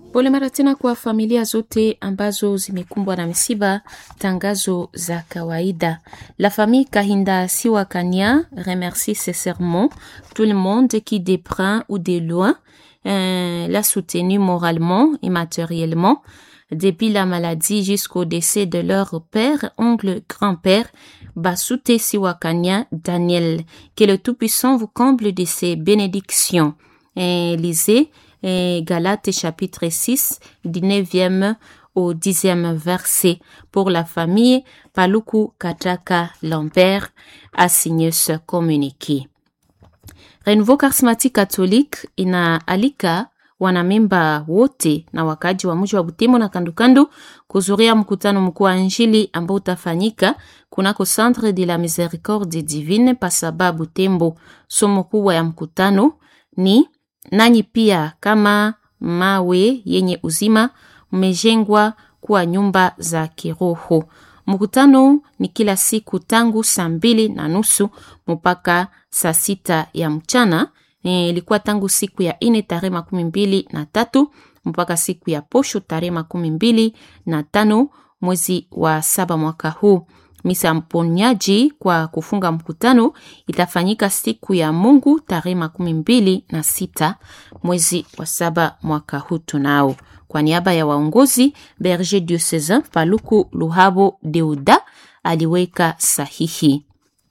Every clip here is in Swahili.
Pole mara tena kwa familia zote ambazo zimekumbwa na misiba. Tangazo za kawaida. La famille Kahinda Siwakanya remercie sincèrement tout le monde qui de près ou de loin euh, l'a soutenu moralement et matériellement depuis la maladie jusqu'au décès de leur père, oncle, grand-père, Basute Siwakanya Daniel. Que le Tout-Puissant vous comble de ses bénédictions. Et lisez et Galates chapitre 6, du 9e au 10e verset. Pour la famille, Paluku Kataka Lambert a signé ce communiqué. Renouveau Charismatique Catholique inaalika wanamemba wote na wakaji wa mji wa Butembo na kandukandu kuzuria mkutano mkuu wa Injili ambao utafanyika kunako Centre de la Miséricorde Divine Pasaba Butembo. Somo kubwa ya mkutano ni nanyi pia kama mawe yenye uzima mmejengwa kuwa nyumba za kiroho. Mkutano ni kila siku tangu saa mbili na nusu mpaka saa sita ya mchana. Ilikuwa e, tangu siku ya ine tarehe makumi mbili na tatu mpaka siku ya posho tarehe makumi mbili na tano mwezi wa saba mwaka huu. Misa mponyaji kwa kufunga mkutano itafanyika siku ya Mungu tarehe makumi mbili na sita mwezi wa saba mwaka huu. Tunao kwa niaba ya waongozi Berger Diocesan Paluku Luhabo Deuda aliweka sahihi.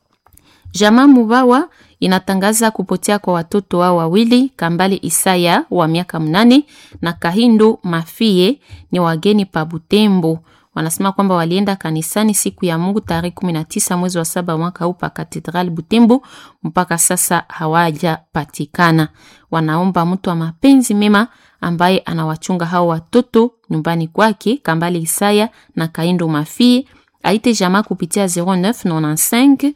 Jamaa Mubawa inatangaza kupotea kwa watoto wao wawili Kambale Isaya wa miaka mnane na Kahindo Mafie ni wageni pa Butembo. Wanasema kwamba walienda kanisani siku ya Mungu tarehe 19 mwezi wa saba mwaka huu pa Katedral Butembo, mpaka sasa hawajapatikana. Wanaomba mtu wa mapenzi mema ambaye anawachunga hao watoto nyumbani kwake Kambale Isaya na Kahindo Mafie aite jamaa kupitia 0995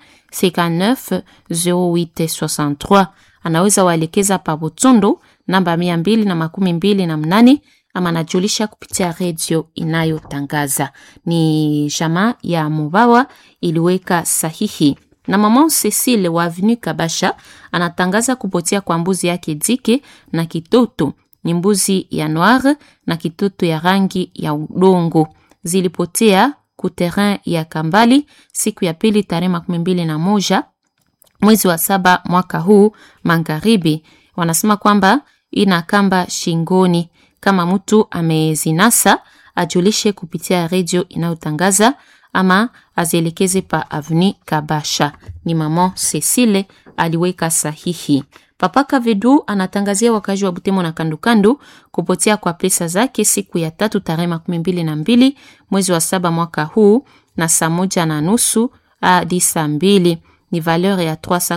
59 08 63. Anaweza waelekeza pa Botondo namba mia mbili na makumi mbili na mnane ama najulisha kupitia redio inayotangaza. Ni jamaa ya Mubawa iliweka sahihi. Na mama Cecile wa Avenue Kabasha anatangaza kupotea kwa mbuzi yake Dike na kitoto ni mbuzi ya noir na kitoto ya rangi ya udongo zilipotea ku terrain ya Kambali siku ya pili tarehe makumi mbili na moja mwezi wa saba mwaka huu magharibi. Wanasema kwamba ina kamba shingoni. Kama mtu amezinasa ajulishe kupitia redio inayotangaza ama azielekeze pa Avenue Kabasha. Ni mama Cecile aliweka sahihi. Papa Kavedu anatangazia wakazi wa Butembo na kandukandu kupotea kwa pesa zake siku ya tatu tarehe makumi mbili na mbili mwezi wa saba mwaka huu na saa moja na nusu hadi saa mbili ni valeur ya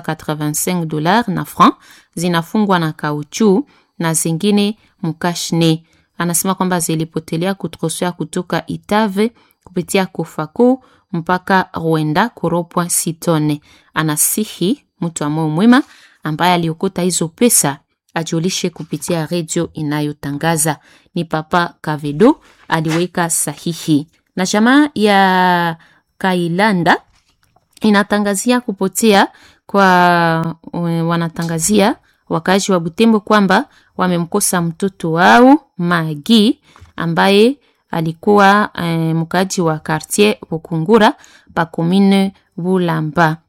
385 dollars na franc zinafungwa na kauchu na zingine mkashne. Anasema kwamba zilipotelea kutrosea kutoka Itave kupitia Kofako mpaka Rwenda koropwa sitone. Anasihi mtu wa moyo mwema ambaye aliokota hizo pesa ajulishe kupitia redio inayotangaza. Ni Papa Kavedo aliweka sahihi. Na jamaa ya Kailanda inatangazia kupotea kwa wanatangazia wakazi wa Butembo kwamba wamemkosa mtoto wao Magi ambaye alikuwa eh, mkaji wa quartier Bukungura pa commune Bulamba.